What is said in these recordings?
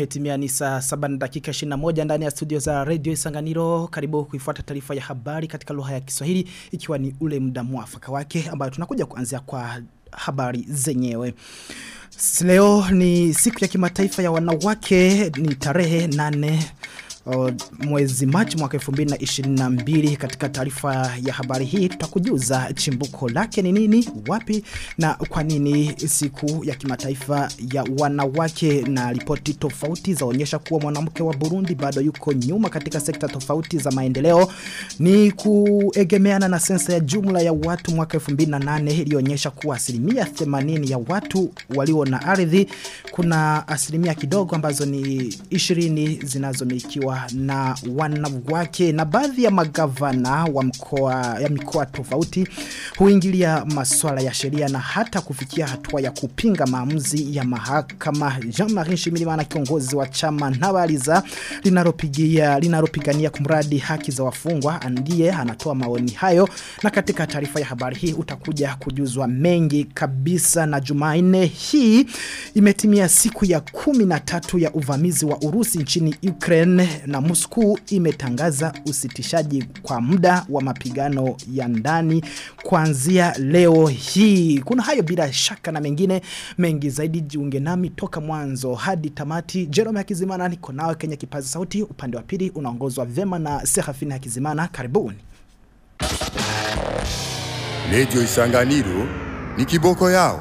Imetimia ni saa 7 na dakika 21 ndani ya studio za Radio Isanganiro. Karibu kuifuata taarifa ya habari katika lugha ya Kiswahili ikiwa ni ule muda mwafaka wake ambayo tunakuja kuanzia kwa habari zenyewe. Leo ni siku ya kimataifa ya wanawake ni tarehe 8 Uh, mwezi Machi mwaka 2022 katika taarifa ya habari hii tutakujuza chimbuko lake ni nini wapi na kwa nini siku ya kimataifa ya wanawake na ripoti tofauti zaonyesha kuwa mwanamke wa Burundi bado yuko nyuma katika sekta tofauti za maendeleo ni kuegemeana na sensa ya jumla ya watu mwaka 2008 ilionyesha kuwa asilimia 80 ya watu walio na ardhi kuna asilimia kidogo ambazo ni 20 zinazomilikiwa na wanawake na baadhi ya magavana wa mkoa ya mikoa tofauti huingilia masuala ya sheria na hata kufikia hatua ya kupinga maamuzi ya mahakama Jean-Marie Shimirimana kiongozi wa chama Ntabariza linalopigia linalopigania kumradi haki za wafungwa ndiye anatoa maoni hayo na katika taarifa ya habari hii utakuja kujuzwa mengi kabisa na Jumanne hii imetimia siku ya 13 ya uvamizi wa Urusi nchini Ukraine na Moscow imetangaza usitishaji kwa muda wa mapigano ya ndani kuanzia leo hii. Kuna hayo bila shaka na mengine mengi zaidi jiunge nami toka mwanzo hadi tamati. Jerome Hakizimana niko nawe Kenya kipaza sauti upande wa pili unaongozwa vema na Serafina Hakizimana. Karibuni. Radio Isanganiro ni kiboko yao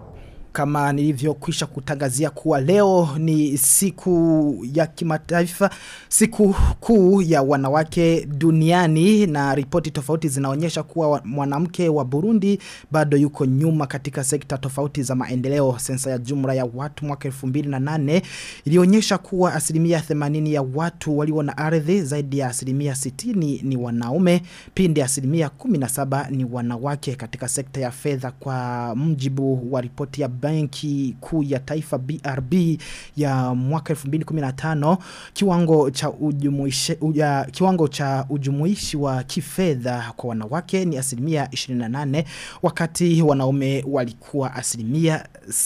kama nilivyokwisha kutangazia kuwa leo ni siku ya kimataifa siku kuu ya wanawake duniani na ripoti tofauti zinaonyesha kuwa mwanamke wa Burundi bado yuko nyuma katika sekta tofauti za maendeleo sensa ya jumla ya watu mwaka 2008 ilionyesha kuwa asilimia 80 ya watu walio na ardhi zaidi ya asilimia 60 ni wanaume pindi asilimia 17 ni wanawake katika sekta ya fedha kwa mjibu wa ripoti ya benki kuu ya taifa BRB ya mwaka 2015 kiwango cha ujumuishi uja, kiwango cha ujumuishi wa kifedha kwa wanawake ni asilimia 28 wakati wanaume walikuwa asilimia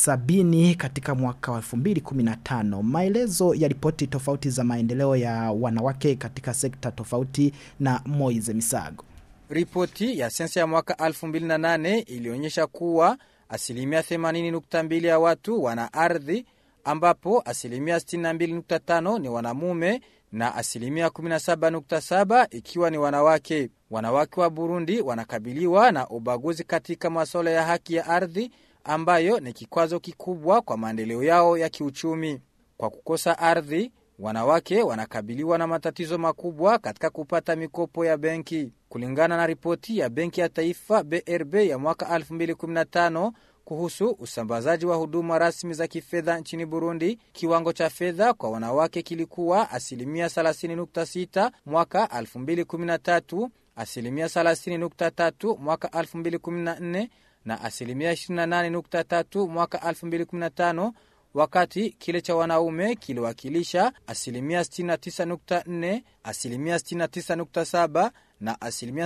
70 katika mwaka wa 2015 maelezo ya ripoti tofauti za maendeleo ya wanawake katika sekta tofauti na Moize Misago Ripoti ya sensa ya mwaka 2008 ilionyesha kuwa asilimia 80.2 ya watu wana ardhi ambapo asilimia 62.5 ni wanamume na asilimia 17.7 ikiwa ni wanawake. Wanawake wa Burundi wanakabiliwa na ubaguzi katika masuala ya haki ya ardhi ambayo ni kikwazo kikubwa kwa maendeleo yao ya kiuchumi. Kwa kukosa ardhi, wanawake wanakabiliwa na matatizo makubwa katika kupata mikopo ya benki. Kulingana na ripoti ya Benki ya Taifa BRB ya mwaka 2015 kuhusu usambazaji wa huduma rasmi za kifedha nchini Burundi, kiwango cha fedha kwa wanawake kilikuwa asilimia 30.6 mwaka 2013, asilimia 30.3 mwaka 2014 na asilimia 28.3 mwaka 2015 wakati kile cha wanaume kiliwakilisha asilimia 69.4, asilimia 69.7 na asilimia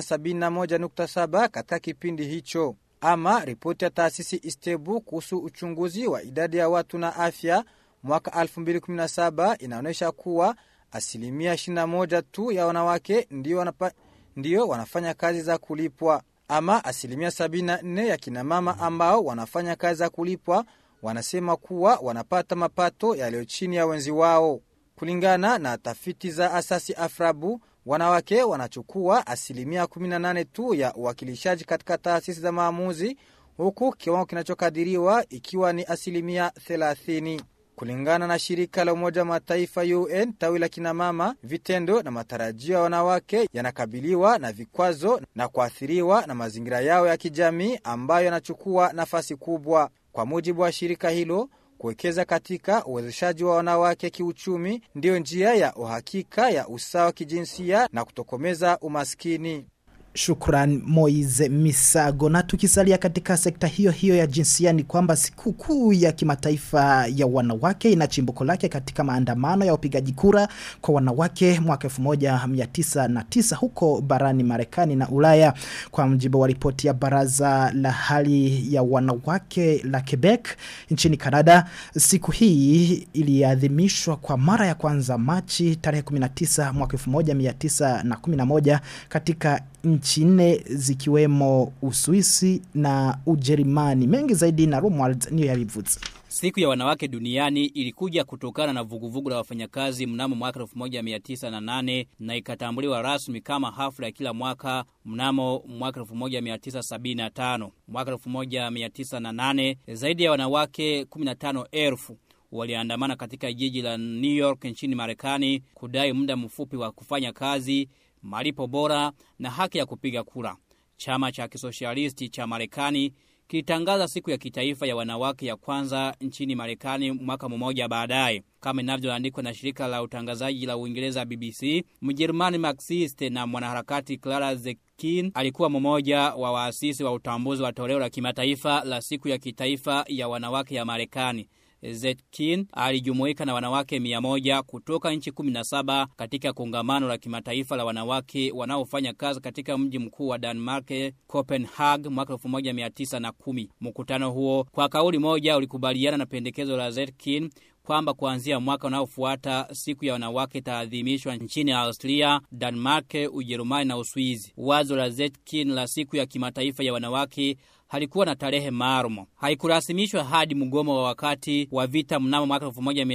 71.7 katika kipindi hicho. Ama ripoti ya taasisi Istebu kuhusu uchunguzi wa idadi ya watu na afya mwaka 2017 inaonyesha kuwa asilimia 21 tu ya wanawake ndio, wanapa, ndio wanafanya kazi za kulipwa. Ama asilimia 74 ya kinamama ambao wanafanya kazi za kulipwa wanasema kuwa wanapata mapato yaliyo chini ya wenzi wao. Kulingana na tafiti za asasi Afrabu, wanawake wanachukua asilimia 18 tu ya uwakilishaji katika taasisi za maamuzi, huku kiwango kinachokadiriwa ikiwa ni asilimia 30. Kulingana na shirika la Umoja wa Mataifa UN tawi la kinamama, vitendo na matarajio ya wanawake yanakabiliwa na vikwazo na kuathiriwa na mazingira yao ya kijamii ambayo yanachukua nafasi kubwa. Kwa mujibu wa shirika hilo, kuwekeza katika uwezeshaji wa wanawake kiuchumi ndiyo njia ya uhakika ya usawa kijinsia na kutokomeza umaskini. Shukran Moize Misago. Na tukisalia katika sekta hiyo hiyo ya jinsia ni kwamba sikukuu ya kimataifa ya wanawake ina chimbuko lake katika maandamano ya upigaji kura kwa wanawake mwaka 1909 huko barani Marekani na Ulaya. Kwa mjibu wa ripoti ya baraza la hali ya wanawake la Quebec nchini Canada, siku hii iliadhimishwa kwa mara ya kwanza Machi tarehe 19 mwaka 1911 katika nchi nne zikiwemo Uswisi na Ujerumani. Mengi zaidi na Romuald niyo yavivuzi. Siku ya wanawake duniani ilikuja kutokana na vuguvugu la wafanyakazi mnamo mwaka 1908 na ikatambuliwa rasmi kama hafla ya kila mwaka mnamo mwaka 1975. Mwaka 1908 zaidi ya wanawake 15,000 waliandamana katika jiji la New York nchini Marekani kudai muda mfupi wa kufanya kazi, malipo bora na haki ya kupiga kura. Chama cha kisosialisti cha Marekani kilitangaza siku ya kitaifa ya wanawake ya kwanza nchini Marekani mwaka mmoja baadaye. Kama inavyoandikwa na shirika la utangazaji la Uingereza BBC, Mjerumani Marxist na mwanaharakati Clara Zetkin alikuwa mmoja wa waasisi wa utambuzi wa toleo la kimataifa la siku ya kitaifa ya wanawake ya Marekani. Zetkin alijumuika na wanawake mia moja kutoka nchi 17 katika kongamano la kimataifa la wanawake wanaofanya kazi katika mji mkuu wa Denmark, Copenhagen mwaka 1910. Mkutano huo kwa kauli moja ulikubaliana na pendekezo la Zetkin kwamba kuanzia mwaka unaofuata siku ya wanawake itaadhimishwa nchini Austria, Denmark, Ujerumani na Uswizi. Wazo la Zetkin la siku ya kimataifa ya wanawake halikuwa na tarehe maalum. Haikurasimishwa hadi mgomo wa wakati wa vita mnamo mwaka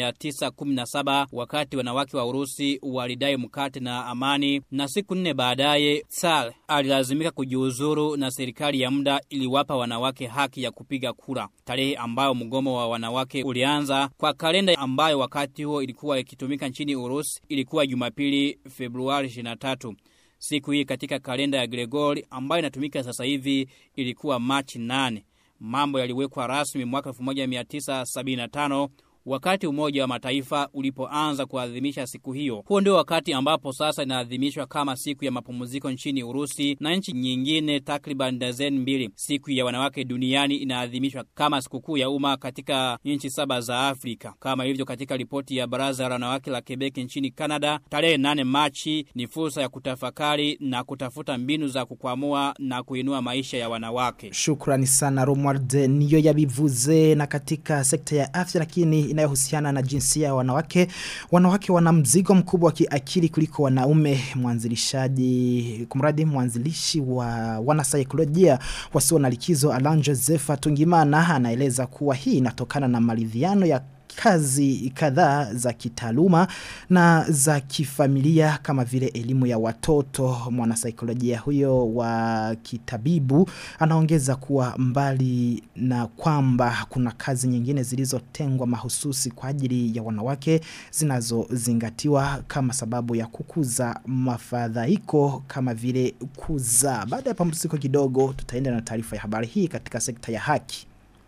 1917 wakati wanawake wa Urusi walidai mkate na amani, na siku nne baadaye Tsar alilazimika kujiuzuru na serikali ya muda iliwapa wanawake haki ya kupiga kura, tarehe ambayo mgomo wa wanawake ulianza. Kwa kalenda ambayo wakati huo ilikuwa ikitumika nchini Urusi ilikuwa Jumapili Februari 23. Siku hii katika kalenda ya Gregori ambayo inatumika sasa hivi ilikuwa Machi 8. Mambo yaliwekwa rasmi mwaka 1975 wakati Umoja wa Mataifa ulipoanza kuadhimisha siku hiyo. Huo ndio wakati ambapo sasa inaadhimishwa kama siku ya mapumziko nchini Urusi na nchi nyingine takriban dazeni mbili. Siku ya wanawake duniani inaadhimishwa kama sikukuu ya umma katika nchi saba za Afrika, kama ilivyo katika ripoti ya Baraza la Wanawake la Quebec nchini Canada. Tarehe 8 Machi ni fursa ya kutafakari na kutafuta mbinu za kukwamua na kuinua maisha ya wanawake. Shukrani sana Romuald niyo yabivuze na katika sekta ya afya lakini inayohusiana na jinsia ya wanawake. Wanawake wana mzigo mkubwa wa kiakili kuliko wanaume. Mwanzilishaji kumradi mwanzilishi wa wanasaikolojia wasio na likizo Alan Joseph Tungimana anaeleza kuwa hii inatokana na maridhiano ya kazi kadhaa za kitaaluma na za kifamilia kama vile elimu ya watoto mwanasaikolojia huyo wa kitabibu anaongeza kuwa mbali na kwamba kuna kazi nyingine zilizotengwa mahususi kwa ajili ya wanawake zinazozingatiwa kama sababu ya kukuza mafadhaiko kama vile kuzaa baada ya pamziko kidogo tutaenda na taarifa ya habari hii katika sekta ya haki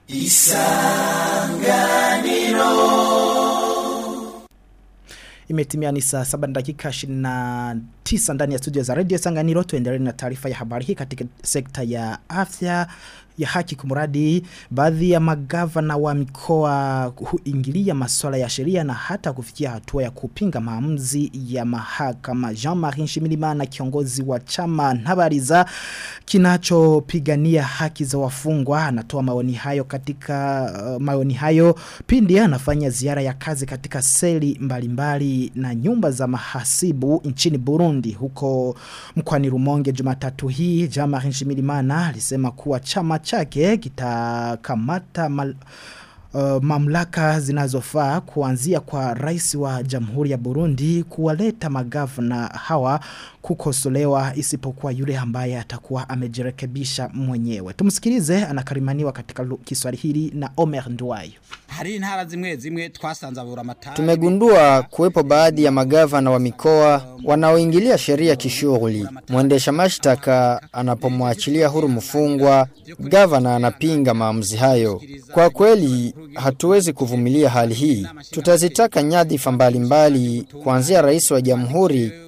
Imetimia ni saa 7 dakika 29 ndani ya studio za Radio Sanganiro tuendelee na taarifa ya habari hii katika sekta ya afya ya haki kumuradi baadhi ya magavana wa mikoa huingilia masuala ya sheria na hata kufikia hatua ya kupinga maamuzi ya mahakama Jean-Marie Nshimirimana kiongozi wa chama Ntabariza kinachopigania haki za wafungwa anatoa maoni hayo katika uh, maoni hayo pindi anafanya ziara ya kazi katika seli mbalimbali na nyumba za mahasibu nchini Burundi huko mkwani Rumonge Jumatatu hii Jean-Marie Nshimirimana alisema kuwa chama chake kitakamata mal, uh, mamlaka zinazofaa kuanzia kwa rais wa Jamhuri ya Burundi kuwaleta magavana hawa kukosolewa isipokuwa yule ambaye atakuwa amejirekebisha mwenyewe. Tumsikilize anakarimaniwa katika Kiswahili na Omer Nduwayo. hari intara zimwe zimwe twasanze aburamatari Tumegundua kuwepo baadhi ya magavana wa mikoa wanaoingilia sheria kishughuli. Mwendesha mashtaka anapomwachilia huru mfungwa, gavana anapinga maamuzi hayo. Kwa kweli hatuwezi kuvumilia hali hii. Tutazitaka nyadhifa mbalimbali kuanzia rais wa jamhuri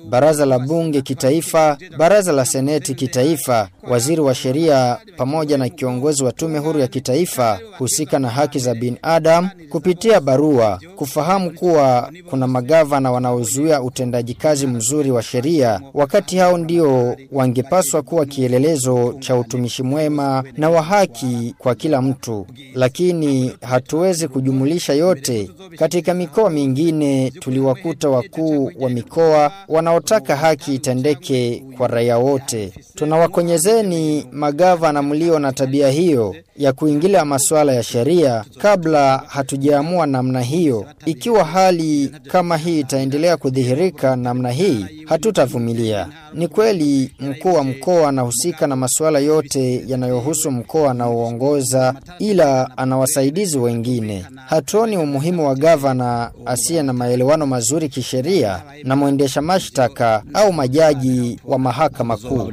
baraza la bunge kitaifa, baraza la seneti kitaifa, waziri wa sheria pamoja na kiongozi wa tume huru ya kitaifa husika na haki za binadamu kupitia barua kufahamu kuwa kuna magavana wanaozuia utendaji kazi mzuri wa sheria, wakati hao ndio wangepaswa kuwa kielelezo cha utumishi mwema na wa haki kwa kila mtu, lakini hatuwezi kujumulisha yote. Katika mikoa mingine tuliwakuta wakuu wa mikoa wanaotaka haki itendeke kwa raia wote. Tunawakonyezeni magavana mlio na tabia hiyo ya kuingilia masuala ya sheria kabla hatujaamua namna hiyo. Ikiwa hali kama hii itaendelea kudhihirika namna hii, hatutavumilia. Ni kweli mkuu wa mkoa anahusika na masuala yote yanayohusu mkoa anaoongoza, ila ana wasaidizi wengine. Hatuoni umuhimu wa gavana asiye na maelewano mazuri kisheria na mwendesha mashtaka au majaji wa mahakama kuu.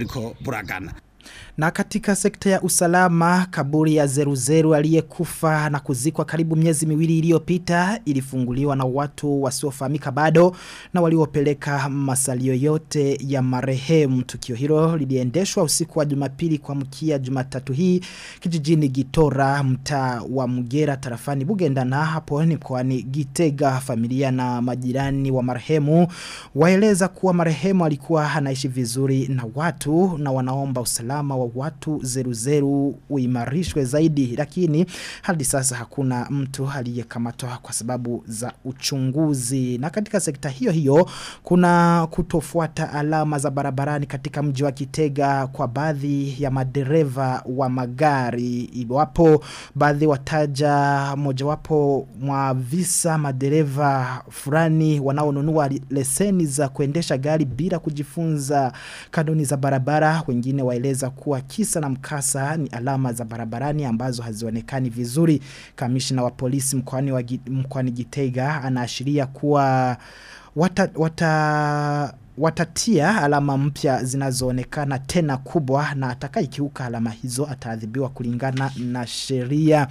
Na katika sekta ya usalama, kaburi ya zeruzeru aliyekufa na kuzikwa karibu miezi miwili iliyopita ilifunguliwa na watu wasiofahamika bado na waliopeleka masalio yote ya marehemu. Tukio hilo liliendeshwa usiku wa Jumapili kwa mkia Jumatatu hii kijijini Gitora, mtaa wa Mugera tarafani Bugendana hapo ni mkoani Gitega. Familia na majirani wa marehemu waeleza kuwa marehemu alikuwa anaishi vizuri na watu na wanaomba usalama wa watu zeru zeru uimarishwe zaidi lakini hadi sasa hakuna mtu aliyekamatwa kwa sababu za uchunguzi na katika sekta hiyo hiyo kuna kutofuata alama za barabarani katika mji wa Kitega kwa baadhi ya madereva wa magari iwapo baadhi wataja mojawapo mwa visa madereva fulani wanaonunua leseni za kuendesha gari bila kujifunza kanuni za barabara wengine waeleza kuwa kisa na mkasa ni alama za barabarani ambazo hazionekani vizuri. Kamishna wa polisi mkoani wa mkoani Gitega anaashiria kuwa wata, wata watatia alama mpya zinazoonekana tena kubwa na atakayekiuka alama hizo ataadhibiwa kulingana na sheria.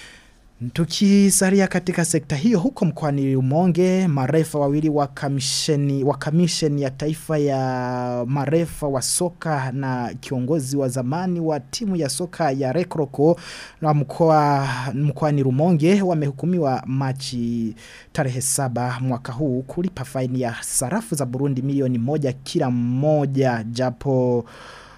Tukisalia katika sekta hiyo huko mkoani Rumonge marefa wawili wa kamisheni wa kamisheni ya taifa ya marefa wa soka na kiongozi wa zamani wa timu ya soka ya Rekroko na mkoa mkoani Rumonge wamehukumiwa Machi tarehe saba mwaka huu kulipa faini ya sarafu za Burundi milioni moja kila mmoja japo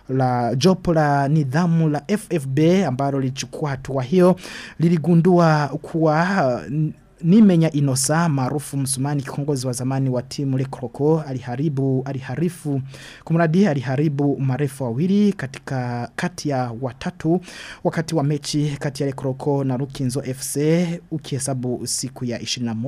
la jopo la nidhamu la FFB ambalo lilichukua hatua hiyo liligundua kuwa Nimenya Inosa maarufu msumani kiongozi wa zamani wa timu Lekroko aliharibu aliharifu kumradi aliharibu marefu wawili katika kati ya watatu wakati wa mechi kati ya Lekroko na Rukinzo FC ukihesabu siku ya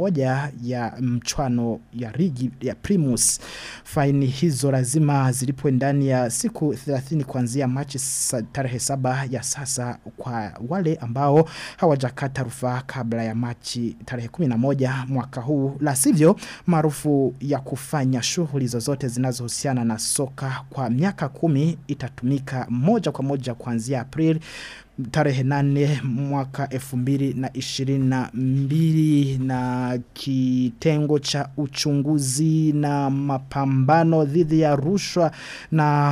21 ya mchwano ya rigi ya Primus faini hizo lazima zilipwe ndani ya siku 30 kuanzia Machi tarehe saba ya sasa kwa wale ambao hawajakata rufaa kabla ya Machi tarehe 11 mwaka huu la sivyo maarufu ya kufanya shughuli zozote zinazohusiana na soka kwa miaka kumi itatumika moja kwa moja kuanzia April tarehe nane mwaka elfu mbili na ishirini na mbili na kitengo cha uchunguzi na mapambano dhidi ya rushwa na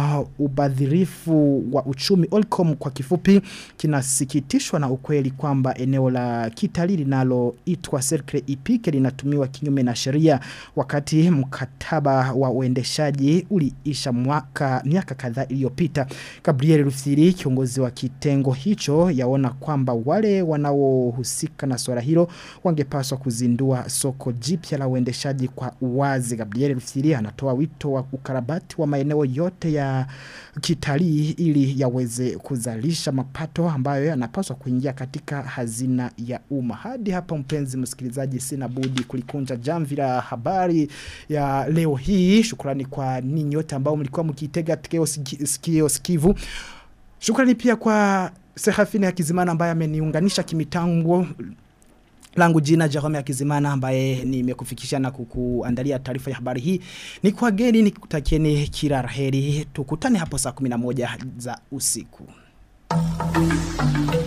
ubadhirifu wa uchumi Olcom kwa kifupi kinasikitishwa na ukweli kwamba eneo la kitalii linaloitwa Cercle Ipike linatumiwa kinyume na sheria wakati mkataba wa uendeshaji uliisha mwaka miaka kadhaa iliyopita Gabriel Rufiri kiongozi wa kitengo hicho yaona kwamba wale wanaohusika na swala hilo wangepaswa kuzindua soko jipya la uendeshaji kwa uwazi. Gabriel Rufiri anatoa wito wa ukarabati wa maeneo yote ya kitalii ili yaweze kuzalisha mapato ambayo yanapaswa kuingia katika hazina ya umma. Hadi hapa mpenzi msikilizaji sina budi kulikunja jamvi la habari ya leo hii. Shukrani kwa ninyi wote ambao mlikuwa mkitega sikio sikivu. Shukrani pia kwa Serafine ya Kizimana ambaye ameniunganisha kimitango langu jina Jerome ya Kizimana ambaye nimekufikisha na kukuandalia taarifa ya habari hii. Ni kwa geni nikutakieni kila raheri. Tukutane hapo saa 11 za usiku.